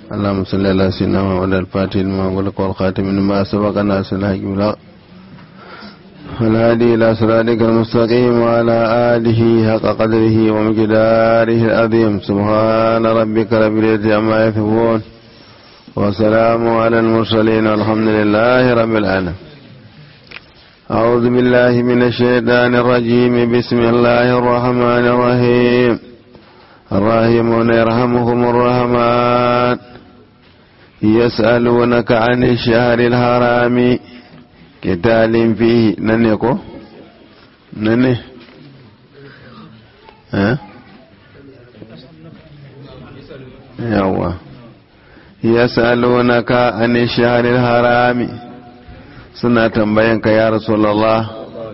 اللهم صل على سيدنا محمد الفاتح لما غلق والخاتم لما سبق الناس الحق بلا والهادي إلى صراطك المستقيم وعلى آله حق قدره ومقداره العظيم سبحان ربك رب العزة عما يصفون وسلام على المرسلين والحمد لله رب العالمين أعوذ بالله من الشيطان الرجيم بسم الله الرحمن الرحيم الراحمون يرحمهم الرحمن يسألونك عن الشهر الحرام قتال فيه ننكو نني ها يوا يسألونك عن الشهر الحرام suna tambayanka ya rasulallah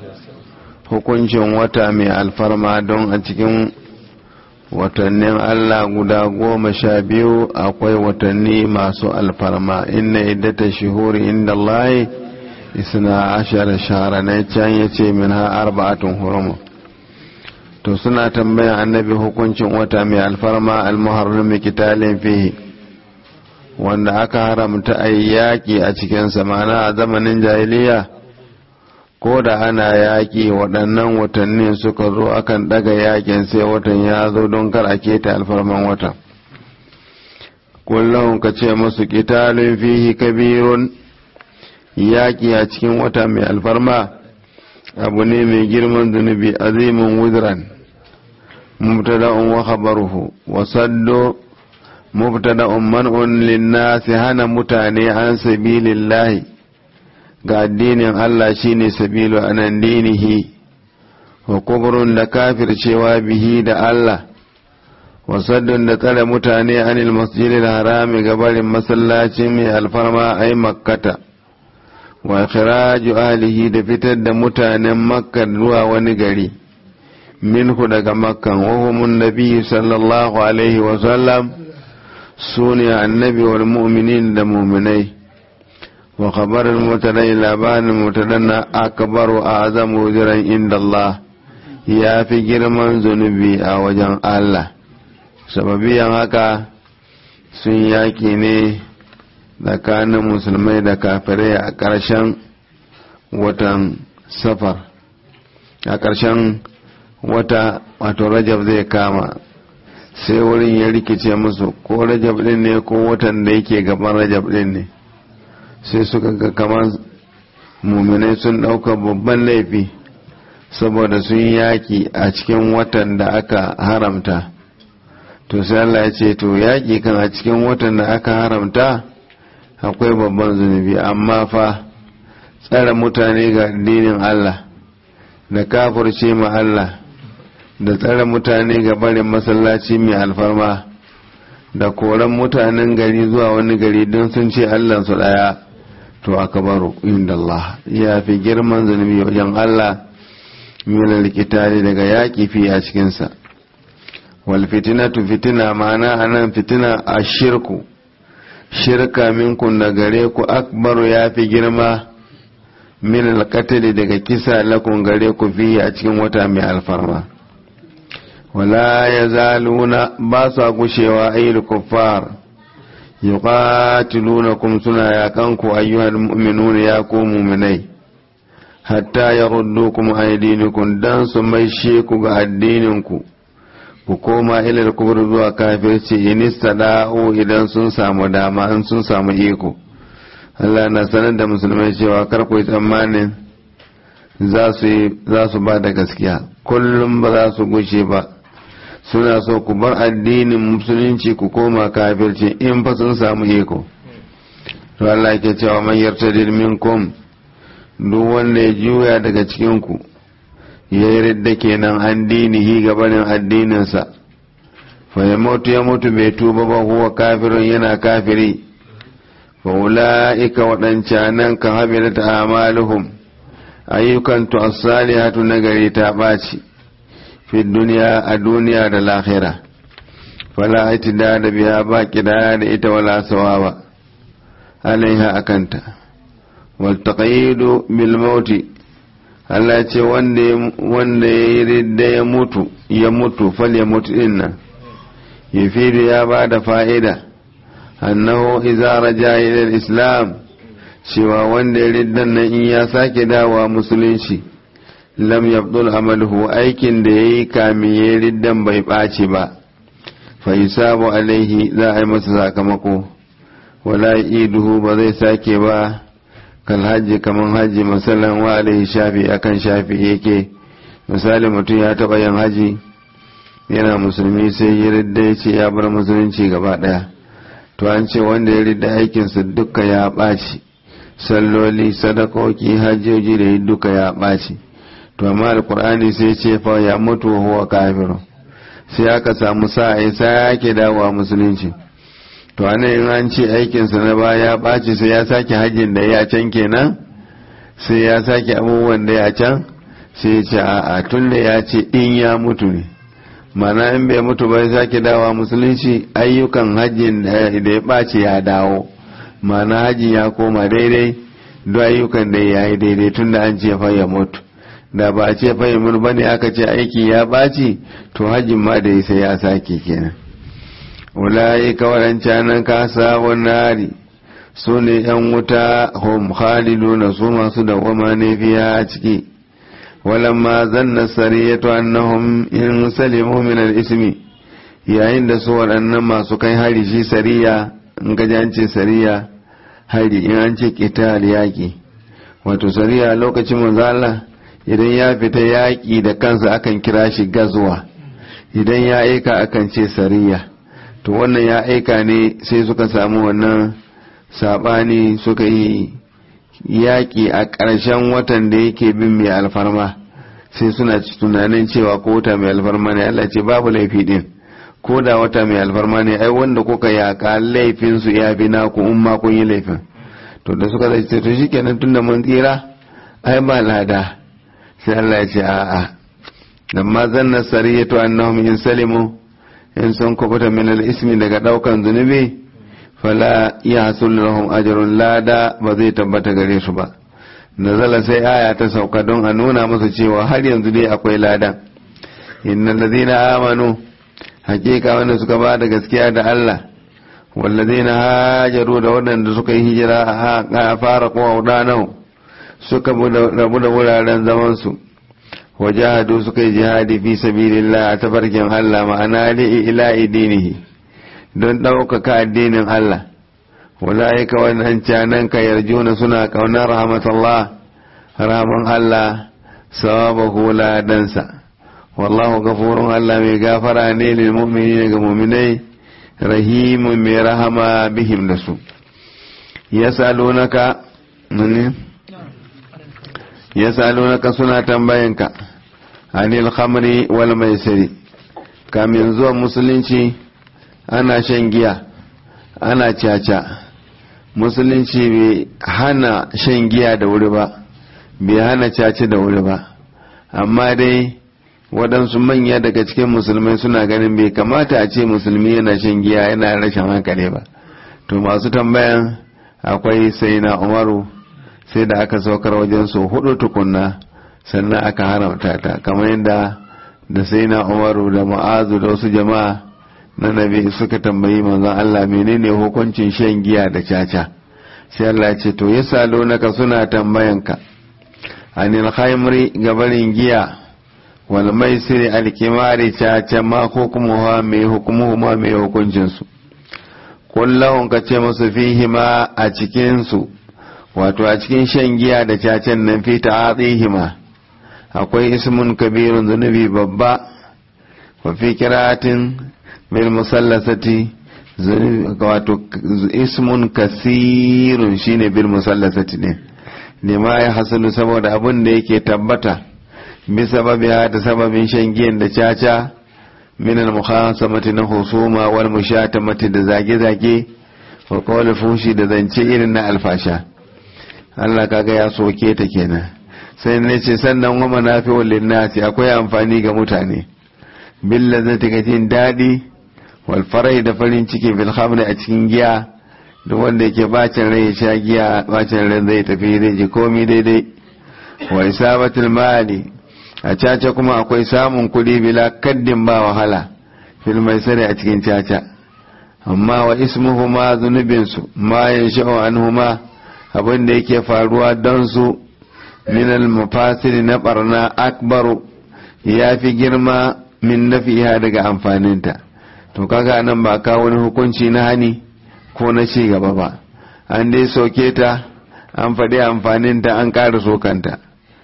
hukuncin wata mai alfarma don a cikin watannin Allah guda goma sha biyu akwai watanni masu alfarma inna iddata shuhuri inda Allah isna ashara shahara na can ya ce min ha arba'atun hurumu to suna tambayan annabi hukuncin wata mai alfarma almuharrami kitalin fihi wanda aka haramta a yaƙi a cikinsa mana a zamanin jahiliya ko da ana yaƙi waɗannan watanni suka zo akan ɗaga yaƙin sai watan ya zo don kar a keta alfarman wata kullum ka ce musu ƙitalin fihi kabirun yaƙi a cikin wata mai alfarma abu ne mai girman zunubi azimin wuzran mubtada'un wa khabaruhu wa saddo mubtada'un man'un linnasi hana mutane an sabilillahi ga addinin Allah shine sabilu anan dinihi wa kubrun da kafircewa bihi da Allah wa saddun da tsare mutane anil masjidil harami ga barin masallacin mai alfarma ai makkata wa ikhraju ahlihi da fitar da mutanen makka zuwa wani gari minhu daga makkan wa humun nabi sallallahu alaihi wa sallam sune annabi wal mu'minin da mu'minai wa khabarin mutadai labarin mutadanna akbaru azamu jiran inda Allah ya fi girman zunubi a wajen Allah sababiyan haka sun yaki ne tsakanin musulmai da kafirai a ƙarshen watan safar a ƙarshen wata wato rajab zai kama sai wurin ya rikice musu ko rajab din ne ko watan da yake gaban rajab din ne sai suka ga kamar muminai sun ɗauka babban laifi saboda sun yaki a cikin watan da aka haramta to sai Allah ya ce to yaki kan a cikin watan da aka haramta akwai babban zunubi amma fa tsare mutane ga addinin Allah da kafirce ma Allah da tsare mutane ga barin masallaci mai alfarma da koran mutanen gari zuwa wani gari don sun ce su ɗaya to aka baro inda Allah ya fi girman zunubi wajen Allah mila likitari daga yaƙi fi a cikinsa wal fitinatu fitina ma'ana anan fitina a shirku shirka minkun da gare ku akbaru ya fi girma min alkatali daga kisa lakun gare ku fi a cikin wata mai alfarma wala ya zaluna ba sa gushewa ayyul kuffar yuqatilunakum suna yakan ku ayyuhal mu'minuna ya ku mu'minai hatta yaruddukum aydinikum dan su maishe ku ga addinin ku ku koma ilal kubur zuwa kafirci inista da'o idan sun samu dama in sun samu iko Allah na sanar da musulmai cewa kar ku yi tsammanin za su ba da gaskiya kullum ba za su gushe ba suna so ku bar addinin musulunci ku koma kafirci in fa sun samu iko to Allah ke cewa man yartadid minkum duk wanda ya juya daga cikin ku ya yi ridda kenan an dinihi gabanin addininsa fa ya mutu ya mutu bai tuba ba huwa kafirun yana kafiri fa ula'ika waɗancanan ka habila ta amaluhum ayyukan tu as-salihatu nagari ta ɓaci fi duniya a duniya da lahira fala itida da biya ba kidaya da ita wala sawaba alaiha akanta wal taqayidu bil mauti Allah ce wanda ya yi ridda ya mutu ya mutu fal ya mutu din nan ya ya ba da fa'ida annahu idza raja ila islam cewa wanda ya riddan nan in ya sake dawa musulunci lam yabdul amaluhu aikin da yayi kami ya riddan bai ɓaci ba fa yusabu alaihi za a yi masa sakamako wala iduhu ba zai sake ba kal hajji kaman hajji masalan wa alaihi shafi akan shafi yake misali mutum ya taɓa yin haji yana musulmi sai ya ridda ya ce ya bar musulunci gaba ɗaya to an ce wanda ya ridda aikinsa duka ya ɓaci salloli sadakoki hajjoji da duka ya ɓaci to amma alkur'ani sai ce fa ya mutu wa huwa kafiru sai aka samu sa'a sai yake dawowa musulunci to ana in an ce aikinsa na baya ya ɓaci sai ya sake hajjin da ya can kenan sai ya sake abubuwan da ya can sai ya ce a'a tun da ya ce in ya mutu ne mana in bai mutu bai sake dawa musulunci ayyukan hajjin da ya ɓaci ya dawo mana hajji ya koma daidai duk ayyukan da ya yi daidai tun da an ce fa ya mutu da ba a ce fa ya mutu bane aka ce aiki ya ɓaci to hajjin ma da sai ya sake kenan ulayi kawaran canan kasa nari su ne yan wuta hum khaliduna su masu dawwama ne fiya a ciki ولما ظن السرية أنهم إن سلموا من الإسم yayin da su waɗannan masu kai hari shi sariya in gaji an ce sariya hari in an ce ƙital yaƙi wato sariya lokacin manzala idan ya fita yaƙi da kansa akan kira shi gazuwa idan ya aika akan ce sariya to wannan ya aika ne sai suka samu wannan saɓani suka yi yaƙi a ƙarshen watan da yake bin mai alfarma sai suna tunanin cewa ko wata mai alfarma ne Allah ce babu laifi din ko da wata mai alfarma ne ai wanda kuka yaƙa laifin su ya bi naku in ma kun yi laifin to da suka zai to shikenan tunda mun tsira ai ba lada sai Allah ya ce a'a lamma zanna sariyatu annahum in salimu in sun kubuta min al-ismi daga daukan zunubi fala ya hasul lahum ajrun lada ba zai tabbata gare su ba nazala sai aya ta sauka don a nuna musu cewa har yanzu dai akwai ladan innal ladina amanu hakika wanda suka ba da gaskiya da Allah wallazina hajaru da waɗanda suka yi hijira a fara kowa wadanau suka rabu da wuraren zaman su wajahadu suka yi jihadi fi sabilillah a tafarkin Allah ma'ana li ila dinihi don ɗaukaka addinin Allah wala'ika wannan canan ka yarjuna suna ƙaunar rahmatullah rahman Allah sawabahu ladansa wallahu gafurun Allah mai gafara ne lil mu'mini ga mu'minai rahimun mai rahama bihim da su yasalunaka ne yasalunaka suna tambayanka anil khamri wal maisiri kamin zuwa musulunci ana shan giya ana caca musulunci bai hana shan giya da wuri ba bai hana caca da wuri ba amma dai waɗansu manya daga cikin musulmai suna ganin bai kamata a ce musulmi yana shan giya yana rashin hankali ba to masu tambayan akwai sai na umaru sai da aka saukar wajen su hudu tukunna sannan aka haramta ta kamar yadda da sai na umaru da ma'azu da wasu jama'a na nabi suka tambayi manzon Allah menene hukuncin shan giya da caca sai Allah ya ce to ya salo naka suna tambayanka anil khaimri gabarin giya wal maisiri alkimari caca ma hukumuha mai hukumuhu ma mai hukuncin su kullahun ka ce musu fihi ma a cikin su wato a cikin shan giya da cacen nan fi ta'atihima akwai ismun kabirun zunubi babba wa fi kiratin bil musallasati wato ismun kasirun shine bil musallasati ne lima ya hasulu saboda abin da yake tabbata bi sababi da sababin shan giyan da caca min al mukhasamati na husuma wal mushatamati da zage-zage wa qawli fushi da zance irin na alfasha Allah kaga ya soke ta kenan sai ne ce sannan wa manafi'ul linnasi akwai amfani ga mutane billa zai ta jin daɗi walfarai da farin ciki bil khamri a cikin giya duk wanda yake bacin rai ya sha giya bacin rai zai tafi zai ji komi daidai wa isabatul mali a caca kuma akwai samun kuɗi bila kaddin ba wahala fil mai sare a cikin caca amma wa ismuhuma zunubinsu ma ya sha'o anhuma abin da yake faruwa don su minal mafasiri na barna akbaru ya fi girma min nafiha daga amfaninta to kaga nan ba kawo wani hukunci na hani ko na ci gaba ba an dai soke ta an faɗi amfaninta an ƙara sokanta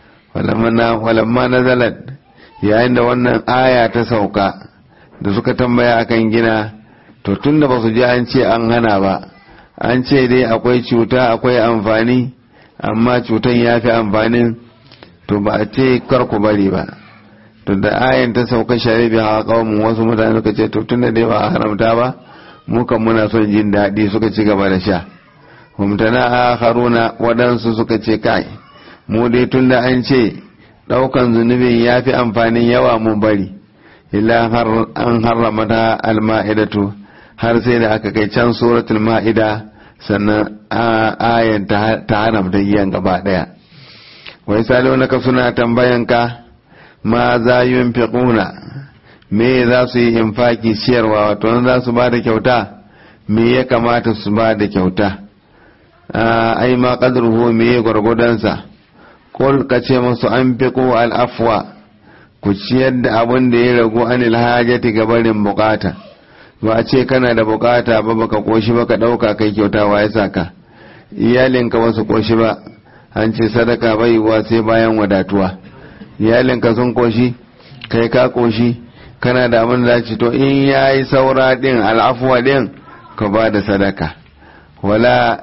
walamma na zalat yayin da wannan aya ta sauka da suka tambaya akan gina to tun da ba su ji an ce an hana ba an ce dai akwai cuta akwai amfani amma cutan ya fi amfanin to ba a ce kar ku bari ba to da ayan ta sauka sharibi a kawun wasu mutane suka ce to tun da dai ba a haramta ba mu kan muna son jin daɗi suka ci gaba da sha humtana a haruna waɗansu suka ce kai mu dai tun da an ce ɗaukan zunubin ya fi amfanin yawa mun bari illa an harrama ta alma'idatu har sai da aka kai can suratul ma'ida sannan ayan ta haramta giyan gaba ɗaya wai salo naka suna tambayanka ma za yin fiƙuna me za su yi infaki ciyarwa wato za su ba da kyauta me ya kamata su ba da kyauta ai ma qadruhu me gwargwadonsa kul ka ce musu an fiqu al afwa ku ciyar da abin da ya ragu anil hajati ga barin bukata ba a ce kana da bukata ba baka koshi ba ka dauka kai kyauta wa ya saka iyalinka wasu koshi ba an ce sadaka bai wa sai bayan wadatuwa iyalinka sun koshi kai ka koshi kana da abin da ci to in yayi saura din al'afwa din ka ba da sadaka wala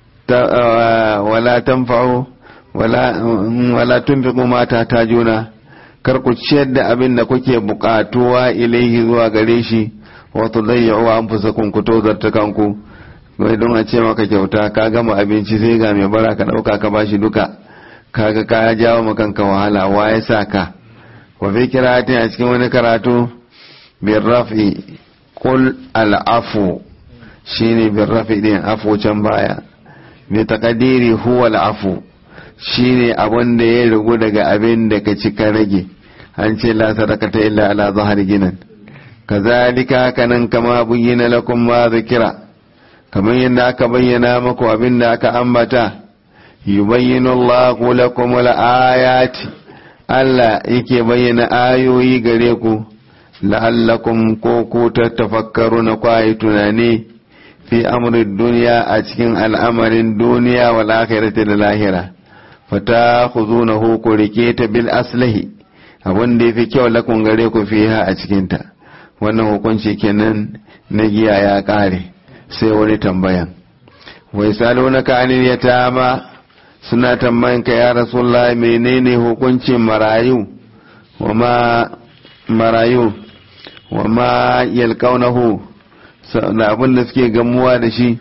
wala tanfa'u wala wala tunfiqu mata ta juna kar ku ciyar da abin da kuke bukatuwa ilaihi zuwa gare shi wa tudayyu anfusakum ku tozarta kanku wai don a ce maka kyauta ka gama abinci sai ga mai bara ka dauka ka bashi duka kaga ka jawo maka kanka wahala wa ya sa ka wa fi kiratin a cikin wani karatu bin rafi kul al'afu shine bin rafi din afu can baya bi taqdiri huwa al'afu shine abin da ya rigu daga abin da ka ci ka rage an ce la sadaqata illa ala zahar ginan kazalika kanan kama bayyana lakum ma zikira kamar yadda aka bayyana maku abin da aka ambata yubayyinu Allahu lakum al-ayati Allah yake bayyana ayoyi gare ku la'allakum ko ku tattafakkaru na kwaye tunani fi amrin duniya a cikin al'amarin duniya wal akhirati da lahira fata khuzunahu ku rike ta bil aslahi abin da yafi kyau lakun gare ku fiha a cikin ta wannan hukunci kenan na giya ya kare sai wani tambayan wai salonaka anil yatama suna tambayan ka ya rasulullah menene hukuncin marayu wa ma marayu wa ma yalqaunahu da abin da suke gamuwa da shi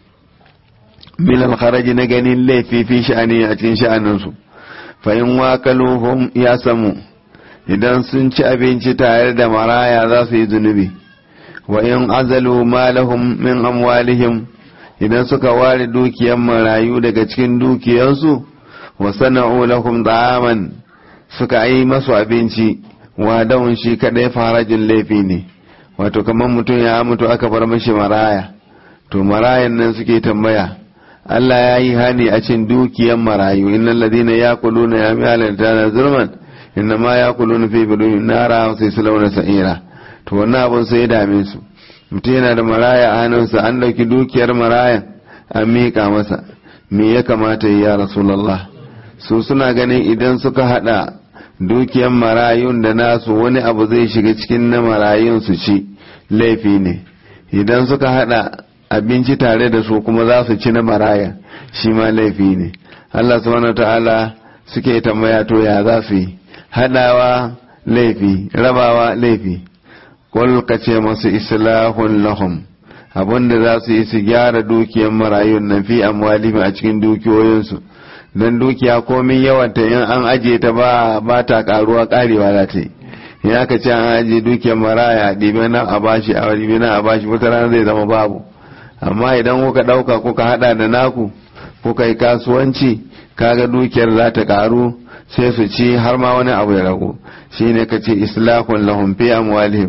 min alkharaji na ganin laifi fi sha'ani a cikin sha'aninsu fa in wakaluhum ya samu idan sun ci abinci tare da maraya za su yi zunubi wa in azalu malahum min amwalihim idan suka ware dukiyar marayu daga cikin dukiyarsu wa sana'u lahum da'aman suka yi masu abinci wa dawun shi kadai farajin laifi ne wato kamar mutum ya mutu aka bar mashi maraya to marayan nan suke tambaya Allah ya yi hani a cin dukiyar marayu innal ladina yaquluna ya mi'alan tana zulman inna ma yaquluna fi bidun nara sai su launa sa'ira to wannan abun sai ya dame su mutum yana da maraya a hannunsa an ɗauki dukiyar marayan an miƙa masa me ya kamata ya rasulallah su suna ganin idan suka haɗa dukiyar marayun da nasu wani abu zai shiga cikin na marayun su ci laifi ne idan suka haɗa abinci tare da su kuma za su ci na maraya shi ma laifi ne allah subhanahu ta'ala suke tambaya to ya za su yi haɗawa laifi rabawa laifi kul ka ce masu islahun lahum abinda za su yi su gyara dukiyar marayun nan fi amwalihim a cikin dukiyoyinsu don dukiya komin yawanta in an ajiye ta ba ba ta karuwa karewa za ta yi in aka ce an ajiye dukiyar maraya ɗibe nan a bashi a ɗibe nan a bashi wata rana zai zama babu amma idan kuka ɗauka kuka haɗa da naku kuka yi kasuwanci kaga dukiyar za ta karu sai su ci har ma wani abu ya ragu shine ka ce islahun lahum fi amwalihim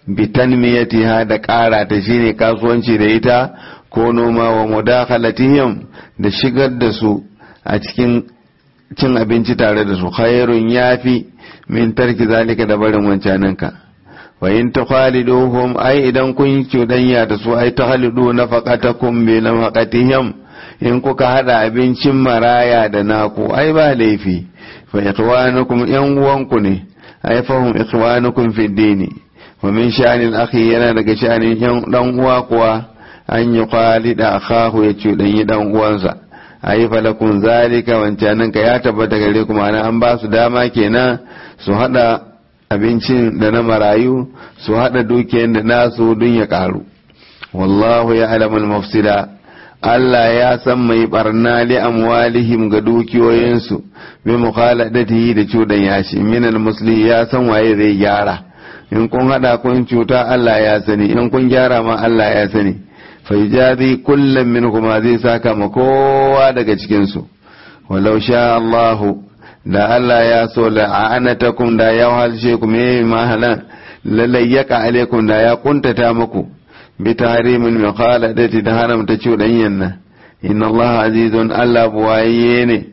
bitanmiyatiha da ƙara ta shine kasuwanci da ita ko noma wa mudakhalatihim da shigar da su a cikin cin abinci tare da su khairun yafi min tarki zalika da barin wancaninka wa in tukhaliduhum ai idan kun yi cudanya da su ai tukhalidu nafaqatakum bi nafaqatihim in kuka hada abincin maraya da naku ai ba laifi fa ikhwanukum yan uwanku ne ai fahum ikhwanukum fi dini wa min sha'anil akhi yana daga sha'anin yan dan uwa kuwa an yi khalida akhahu ya cudanyi dan uwansa ayi falakun zalika wancanin ka ya tabbata gare ku ma'ana an ba su dama kenan su hada abincin da na marayu su hada dukiyar da nasu dun ya karu wallahu ya alamul mafsida Allah ya san mai barna li amwalihim ga dukiyoyinsu bi mukhaladatihi da cudan yashi minal musli ya san waye zai gyara in kun hada kun cuta Allah ya sani in kun gyara ma Allah ya sani faijazi kullum min kuma zai saka ma kowa daga cikinsu walau sha Allahu da Allah ya so la'anatakum da ya halshe ku me mahalan lalayyaka alaikum da ya kuntata muku bi tahrimin mukhaladati da haramta cuɗanyen nan inna Allah azizun Allah buwaye ne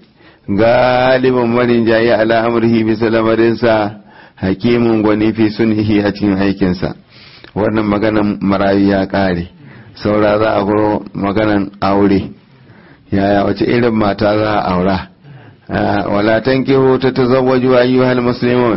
galibin marin jayi ala amrihi bisa lamarinsa hakimin gwani fi sunhihi a cikin aikinsa wannan maganan marayu ya ƙare saura za a guro maganan aure yaya wace irin mata za a aura wala tankihu ta tazawwaju ayyuhal muslimun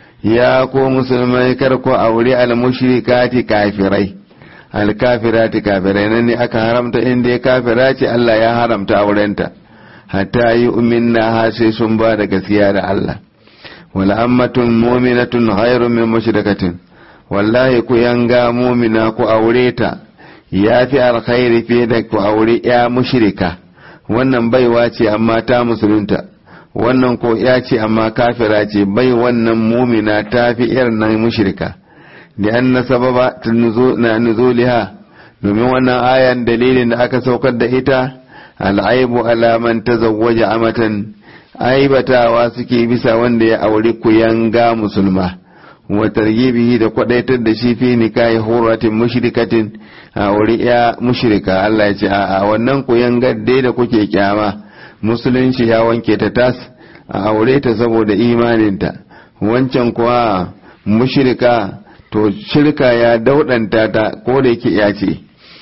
ya ko musulmai kar ku aure al mushrikati kafirai al kafirati kafirai nan ne aka haramta inda ya kafira ce Allah ya haramta aurenta hatta yi uminna ha sai sun ba da gaskiya da Allah wala ammatun mu'minatun khairun min mushrikatin wallahi ku yanga mu'mina ku aure ta ya fi alkhairi fiye da ku aure ya mushrika wannan baiwa ce amma ta musulunta wannan ko ya ce amma kafira ce bai wannan mumina ta fi irin nan mushrika da an na sababa na nuzuliha domin wannan ayan dalilin da aka saukar da ita al'aibu alaman ta zawwaja amatan aibatawa suke bisa wanda ya auri ku yanga musulma wa targibihi da kwadaitar da shi fi nikahi huratin mushrikatin a wuri ya mushrika Allah ya ce a wannan koyan gadde da kuke kyama musulunci ya wanke ta tas a aure ta saboda imaninta wancan kuwa mushrika to shirka ya daudanta ta ko da yake ya ce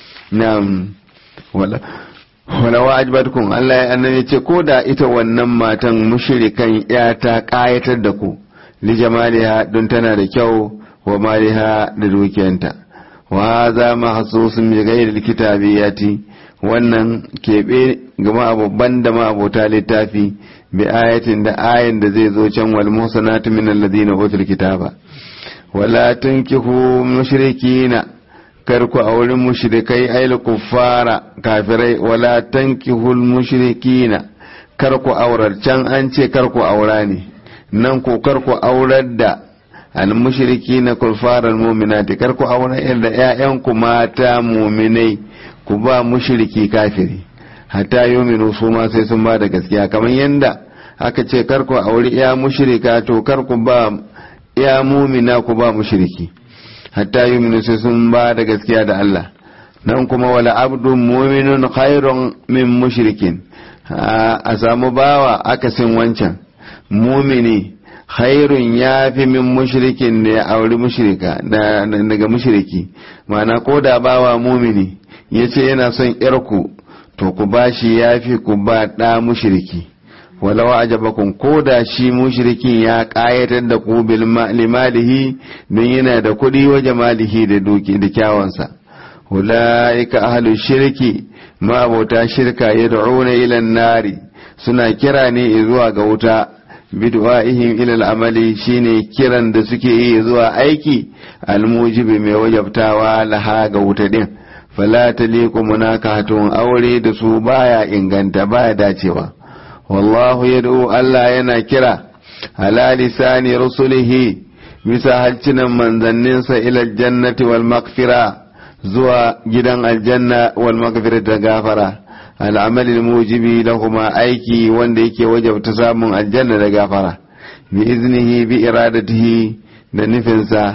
na'am wala wala wa'ajbatkum Allah ya annabi ce ko da ita wannan matan mushrikan ya ta kayatar da ku li jamaliha don tana da kyau wa maliha da dukiyanta wa za mahsusun bi ghairi kitabiyati wannan keɓe ga ma'abubban da ma'abota littafi bi ayatin da ayin da zai zo can wal muhsanatu min alladhina utul kitaba wala tunkihu mushrikina kar ku auren mushrikai ayil kuffara kafirai wala tankihul mushrikina kar ku aurar can an ce kar ku aura ne nan ko kar ku aurar da almushriki na kulfarar muminati kar ku aurar da ƴaƴanku mata muminai ku ba mushriki kafiri hatta yuminu su ma sai sun ba da gaskiya kamar yanda aka ce kar ku auri ya mushrika to kar ku ba ya mumina ku ba mushriki hatta yuminu sai sun ba da gaskiya da Allah nan kuma wala abdun muminun khairun min mushrikin a samu bawa akasin wancan mumini khairun ya fi min mushrikin da ya auri mushrika daga mushriki ma'ana ko da bawa mumini ya ce yana son yarku to ku ba shi ya fi ku ba ɗa mushriki walau ajabakum ko da shi mushrikin ya ƙayatar da ku bil limalihi don yana da kuɗi wa jamalihi da duki da kyawansa ulaika ahlu shirki ma abota shirka yad'una ila nari suna kira ne zuwa ga wuta bid'a'ihim ila al'amali shine kiran da suke yi zuwa aiki almujibi mai wajabtawa laha ga wuta din fala taliqu munakahatun aure da su baya inganta baya dacewa wallahu yad'u Allah yana kira ala lisani rusulihi bisa halcinan manzanninsa ila jannati wal maghfira zuwa gidan aljanna wal maghfira da gafara al'amalin mujibi lahuma aiki wanda yake wajabta samun aljanna da gafara bi iznihi bi iradatihi da nufinsa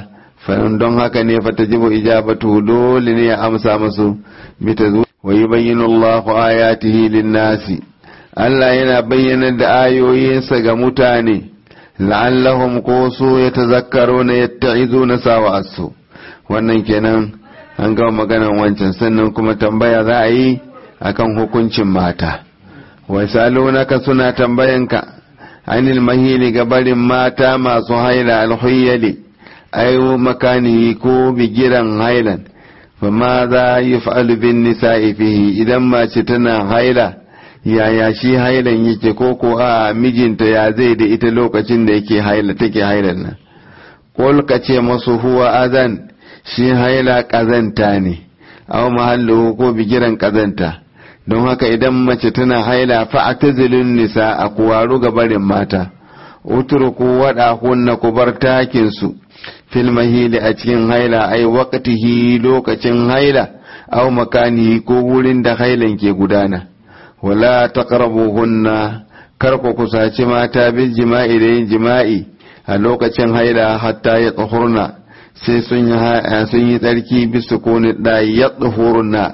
fa'in don haka ne fa tajibu ijabatu dole ne ya amsa musu bita zuwa wa yubayyinu Allahu ayatihi lin-nasi Allah yana bayyana da ayoyinsa ga mutane la'allahum ko su yatazakkaruna yatta'izuna sawa'asu wannan kenan an gama maganan wancan sannan kuma tambaya za a yi akan hukuncin mata wai salonaka suna tambayanka anil mahili ga barin mata masu haila alhuyyali ayo makani ko bigiran hailan fa ma za yi fa'alu bin nisa'i fihi idan mace tana haila yaya shi hailan yake ko ko a mijinta ya zai da ita lokacin da yake haila take hailan nan qul ka ce masu huwa azan shi haila kazanta ne aw mahallu ko bigiran kazanta don haka idan mace tana haila fa atazilun nisa a kuwaru ga barin mata utruku wada hunna ku bar takin su fil mahili a cikin haila ai waqtihi lokacin haila aw makani ko wurin da hailan ke gudana wala taqrabuhunna kar ku kusaci mata bil jima'i da yin jima'i a lokacin haila hatta ya tsohurna sai sun yi tsarki bisu kone da ya tsohurna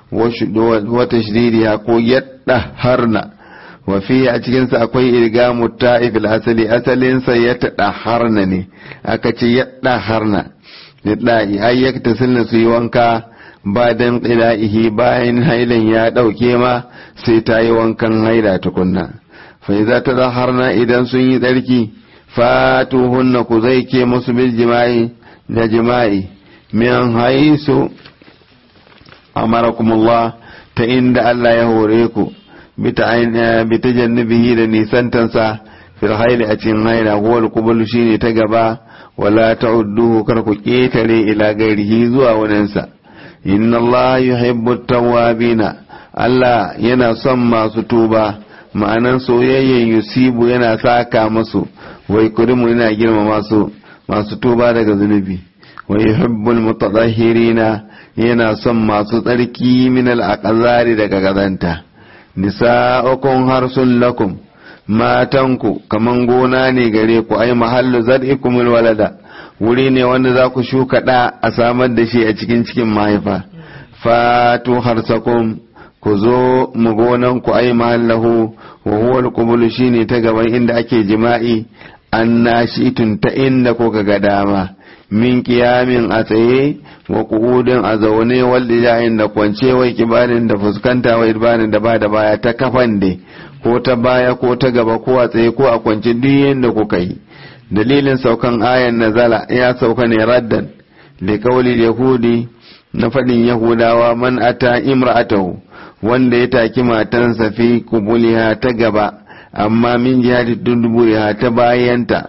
wata shiririya ko yadda harna wafi a cikinsa akwai irga ta'ifil asali asalinsa ya taɗa harna ne aka ce yadda harna liɗa'i ayyakta sunna su yi wanka ba dan ƙila'ihi bayan hailan ya ɗauke ma sai ta yi wankan haila tukunna fa za ta zaharna idan sun yi tsarki fatuhunna ku zai ke musu bil jima'i da jima'i min haisu amarakumullah ta inda Allah ya hore ku bi ta jannabihi da nisantansa fil haili a cikin haila huwal kubul shine ta gaba wala ta'udduhu kar ku ketare ila gairihi zuwa waninsa inna Allah yuhibbu tawwabina Allah yana son masu tuba ma'anan soyayyen yusibu yana saka musu wai kurimu yana girma masu masu tuba daga zunubi wa yuhibbul mutatahhirina yana son masu tsarki min al daga gazanta nisa'ukum harsun lakum matanku kaman gona ne gare ku ai mahallu zar'ikum walada wuri ne wanda za ku shuka da a samar da shi a cikin cikin mahaifa fatu harsakum ku zo mu gonan ku ai mahallahu wa huwa al shine ta gaban inda ake jima'i an nashitun ta inda ko ga dama min kiyamin a tsaye wa kuudin a zaune wal ijahin da kwance wai kibarin da fuskanta wai ibarin da ba da baya ta kafan de ko ta baya ko ta gaba ko a tsaye ko a kwance duk yanda kuka yi dalilin saukan ayan nazala ya sauka ne raddan da kauli yahudi na faɗin yahudawa man ata imra'atahu wanda ya taki matansa fi kubuliha ta gaba amma min jihati duburiha ta bayanta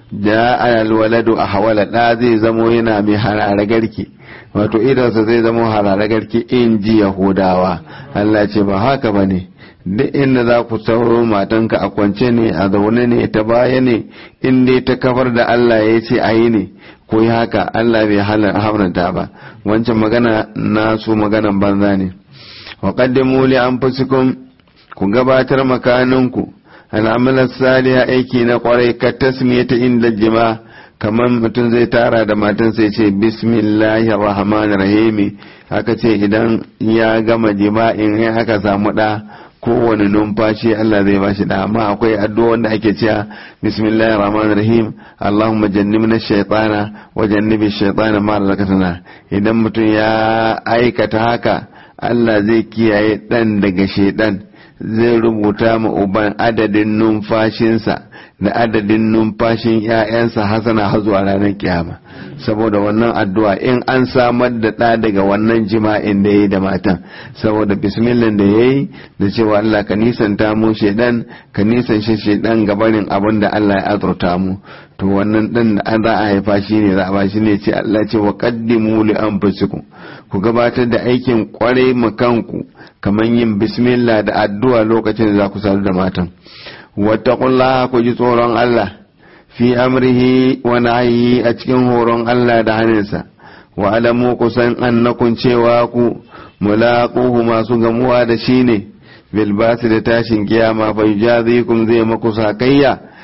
da alwaladu a hawala da zai zamo yana mai harare garki wato idansa zai zamo harare garki in ji yahudawa Allah ce ba haka ba ne duk inda za ku sauro matanka a kwance ne a zaune ne ta baya ne in dai ta kafar da Allah ya ce a yi ne ko yi haka Allah bai haramta ba wancan magana na su maganan banza ne wa qaddimu li anfusikum ku gabatar makaninku al'amalar saliha aiki na kwarai ka tasmiyata inda jima kamar mutum zai tara da matan sai ce bismillahir rahmanir rahim haka ce idan ya gama jima'in in aka samu da kowane numfashi Allah zai bashi da amma akwai addu'a wanda ake cewa bismillahir rahmanir rahim allahumma jannibna shaytana wa jannibi shaytana ma razaqtana idan mutum ya aikata haka Allah zai kiyaye dan daga shaytan zai rubuta ma uban adadin numfashinsa da adadin numfashin ‘ya'yansa hasana har zuwa ranar kiyama saboda wannan addu'a in an samar da ɗa daga wannan jima'in da ya yi da matan saboda bismillah da ya yi da cewa Allah ka nisanta mu shaidan ka nisan shi shaidan gabanin abin da Allah ya azurta mu to wannan ɗan da an za a haifa shi ne za a ba shi ne ce Allah ce wa qaddimu li anfusikum ku gabatar da aikin kwarai kanku kamar yin bismillah da addu'a lokacin da za ku sadu da matan wattaqullaha ku ji tsoron Allah fi amrihi wa nahyi a cikin horon Allah da hannunsa wa alamu kusan annakun cewa ku mulaquhu masu gamuwa da shi ne bil da tashin kiyama fa yujazikum zai maku sakayya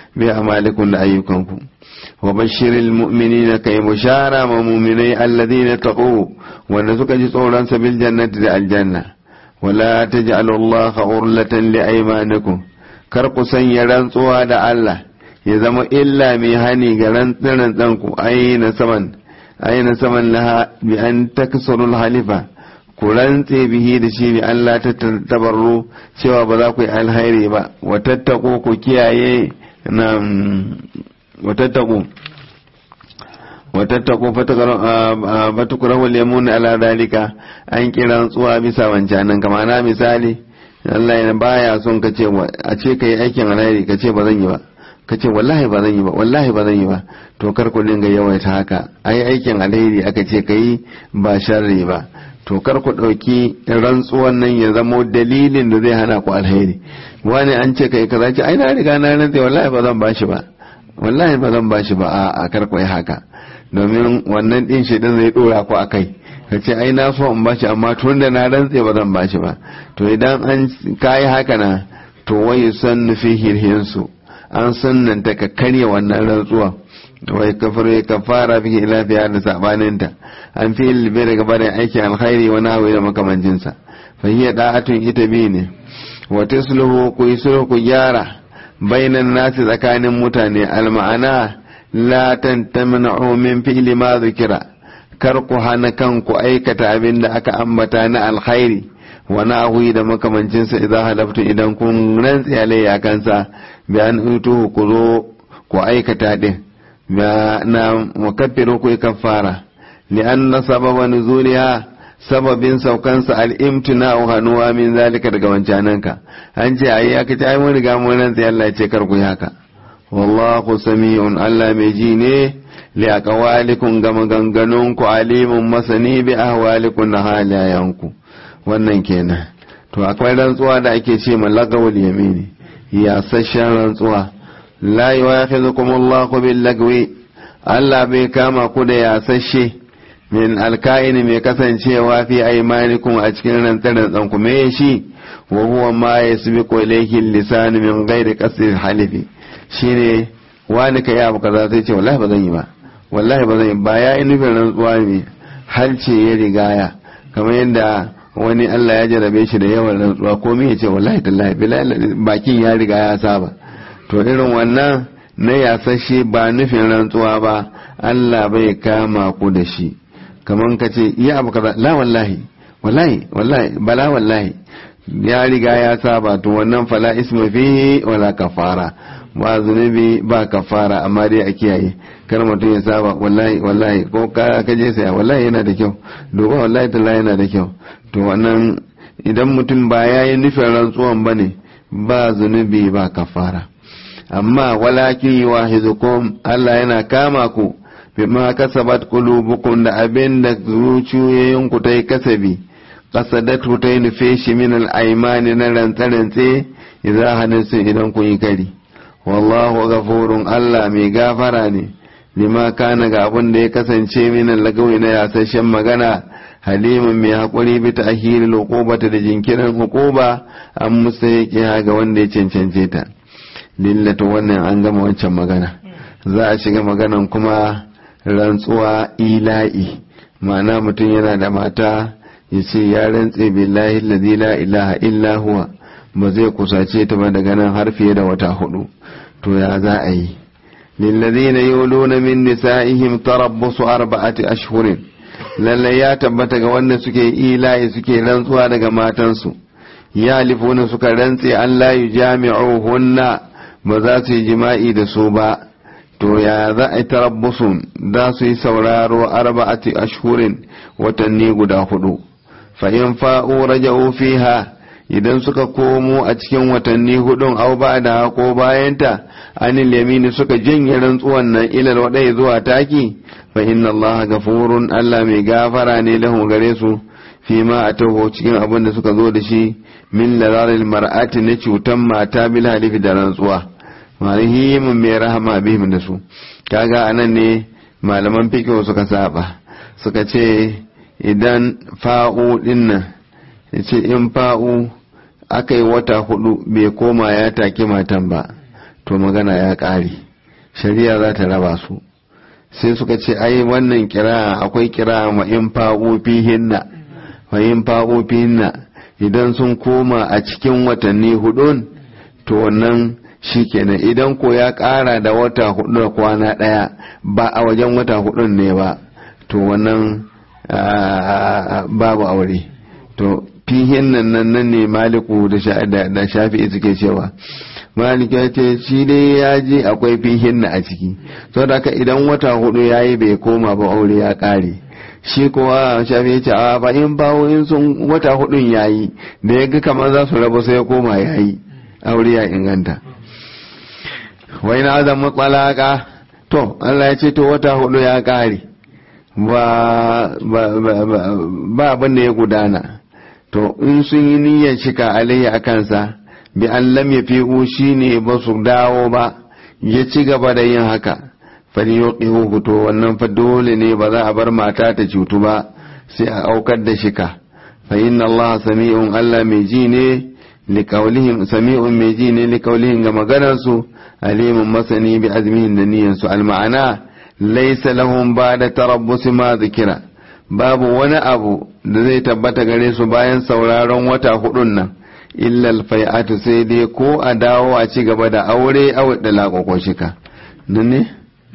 bi amalikum da ayyukanku wa bashiril mu'minina kai bushara ma mu'minai alladhina taqu wanda suka ji tsoron sa bil jannati da aljanna wala taj'alu allaha urlatan li aymanikum kar ku sanya rantsuwa da Allah ya zama illa mai hani ga rantsan ku aina saman aina saman laha bi an taksuru halifa ku rantse bihi da shi bi Allah ta tabarru cewa ba za ku yi alhairi ba wa tattako ku kiyaye na wa tattako wa tattako fatukurahu lemun ala dalika an kira rantsuwa bisa wancanan kama na misali Allah ya baya son ka ce a ce ka yi aikin alhairi ka ce ba zan yi ba ka ce wallahi ba zan yi ba wallahi ba zan yi ba to kar ku dinga yawaita haka ai aikin alheri aka ce ka yi ba sharri ba to kar ku ɗauki rantsuwan nan ya zamo dalilin da zai hana ku alheri wani an ce ka yi kaza ce ai na riga na rantse wallahi ba zan bashi ba wallahi ba zan bashi ba a kar ku yi haka domin wannan din shi din zai dora ku akai ka ce ai na so in bashi amma tun da na rantse ba zan bashi ba to idan an kayi haka na to wai san fi hirhinsu an sunnanta ka karya wannan rantsuwa wai kafar ya kafara fi lafiya da sabaninta an fi ilbe daga barin aikin alkhairi wa nawi da makamancinsa fa hiya da'atun ita bi ne wa tasluhu ku yi sulhu ku gyara bainan nasi tsakanin mutane alma'ana la tantamna'u min fi'li ma zikira kar ku hana kanku aikata abin da aka ambata na alkhairi wa na'ahu da makamancinsa idan halaftu idan kun rantsi alayya kansa bi an utu ku zo ku aikata din na mukaffiru ku kafara li anna sababa nuzuliha sababin saukansa al-imtina'u hanuwa min zalika daga wancananka an ce ayi aka ce ai mun riga mun rantsi Allah ya ce kar ku yi haka wallahu sami'un Allah mai ji ne li aqwalikum ga maganganunku alimun masani bi ahwalikum na halayanku wannan kenan to akwai rantsuwa da ake ce malagawul yamini ya sashen rantsuwa la yu'akhidhukum Allahu bil lagwi Allah bai kama ku da ya sashe min alka'in mai kasancewa fi aymanikum a cikin rantsan ku me shi wa huwa ma yasbiqu ilayhi lisan min ghairi qasdi halifi shine wani kai abu kaza sai ce wallahi ba zan yi ba wallahi ba zan yi ba ya yi nufin rantsuwa ne halce ya rigaya kamar yadda wani Allah ya jarabe shi da yawan rantsuwa ko me yace wallahi tallahi billahi bakin ya riga ya saba to irin wannan na yasashe ba nufin rantsuwa ba Allah bai kama ku da shi kaman ka ce iya abu kaza la wallahi wallahi wallahi bala wallahi ya riga ya saba to wannan fala isma fihi wala kafara ba zunubi ba kafara amma dai a kiyaye kar mutum ya saba wallahi wallahi ko ka je saya wallahi yana da kyau duba wallahi tallahi yana da kyau to wannan idan mutum ba ya yi nufin rantsuwan ba ne ba zunubi ba kafara amma walakin wahizukum Allah yana kama ku bima kasabat qulubukum da abin da zuciyoyin ku ta yi kasabi qasadatu ta yi nufe shi min al-aymani na rantsarantse idan hanasu idan kun yi kari wallahu ghafurun Allah mai gafara ne lima kana ga abin da ya kasance min lagawi na yasashen magana halimin mai haƙuri bi ta ahiril hukubata da jinkirin hukuba an musa ya ga wanda ya cancance ta lillata wannan an gama wancan magana za a shiga maganan kuma rantsuwa ila'i ma'ana mutum yana da mata ya ce ya rantse billahi ladhi la ilaha illa huwa ba zai kusace ta ba daga nan har fiye da wata hudu to ya za a yi lillazina yuluna min nisa'ihim tarabbusu arba'ati ashhurin lallai ya tabbata ga wanda suke ila'i suke rantsuwa daga matansu ya lifuna suka rantse an la hunna ba za su yi jima'i da su ba to ya za a yi tarabbusun za su yi sauraro arba'ati ashhurin watanni guda hudu fa in fa'u raja'u fiha idan suka komo a cikin watanni hudun au ba da ko bayanta anil yamini suka janye rantsuwan nan ilal wadai zuwa taki fa inna allaha gafurun allah mai gafara ne lahu gare su fi ma a taho cikin abin da suka zo da shi min lararil mar'ati na cutan mata bil halifi da rantsuwa marihimin mai rahama bihim da su kaga anan ne malaman fiqh suka saba suka ce idan fa'u dinnan yace in fa'u aka yi wata hudu bai koma ya take matan ba to magana ya ƙare shari'a za ta raba su sai suka ce ai wannan kira akwai kira ma in fa'u fihinna fa in fa'u fihinna idan sun koma a cikin watanni hudun to wannan shikenan idan ko ya ƙara da wata hudu da kwana ɗaya ba a wajen wata hudun ne ba to wannan babu aure to fihin nan nan nan ne maliku da shafi'i suke cewa malik ya ce shi dai ya ji akwai fihin na a ciki sau da haka idan wata hudu ya yi bai koma ba aure ya kare shi kuwa shafi ya ce a ba in bawo in sun wata hudun ya yi da ya ga kamar za su rabu sai ya koma ya yi aure ya inganta wai na azan matsalaka to allah ya ce to wata hudu ya kare ba abin da ya gudana to in sun yi niyyar shika alayya a kansa bi an lam ya fi'u shi ne ba su dawo ba ya ci gaba da yin haka fali yuqihu to wannan fa dole ne ba za a bar mata ta cutu ba sai a aukar da shika fa inna Allah sami'un Allah mai ji ne liqaulihim sami'un mai ji ne liqaulihim ga maganar su alimun masani bi azmihin da niyyar su al ma'ana laysa lahum ba'da tarabbus ma zikira babu wani abu da zai tabbata gare su bayan sauraron wata hudun nan illal fai'atu sai dai ko a dawo a ci gaba da aure a wadda laƙwaƙo shika nan ne?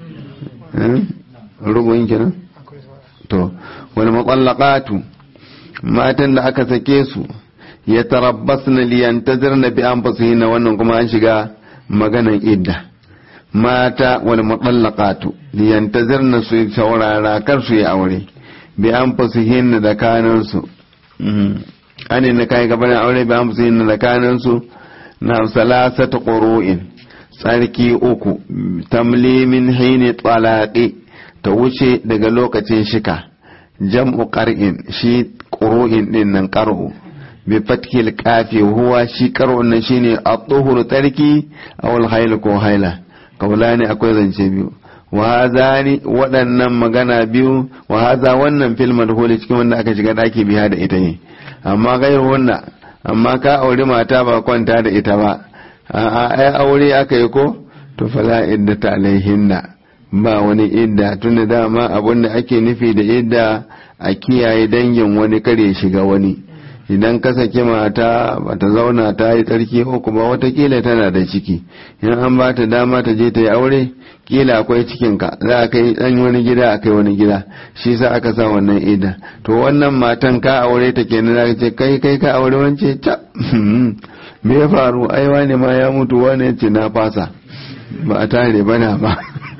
rubun kenan? to wani matsalaƙatu matan da aka sake su ya tarabbas na liyantazir na biyan fasihi na wannan kuma an shiga maganan idda mata wani matsalaƙatu liyantazir na su saurara kar su yi aure bi an fasihin da kanansu an na kai gabanin aure bi an fasihin da kanansu na salasata ƙuru'in tsarki uku tamlimin haini tsalaƙi ta wuce daga lokacin shika jam'u ƙar'in shi ƙuru'in ɗin nan ƙar'u bi fatkil kafi huwa shi ƙar'un nan shine a tsohuru tsarki a wal haila ko haila kaula ne akwai zance biyu wahazani waɗannan magana biyu wahaza wannan fil madhuli cikin wanda aka shiga ɗaki biya da ita ne amma gairu wannan amma ka auri mata ba kwanta da ita ba a ai aure aka yi ko to fala idda ta alaihinna ba wani idda tunda dama abin da ake nufi da idda a kiyaye dangin wani kare shiga wani idan ka saki mata bata zauna ta yi tsarki uku ba watakila tana da ciki in an ba ta dama ta je ta yi aure kila akwai cikinka za a kai dan wani gida a kai wani gida shi sa aka sa wannan ida to wannan matan ka aure ta kenan za ce kai kai ka aure wance ta me ya faru ai wani ma ya mutu wani ce na fasa ba a tare bana ba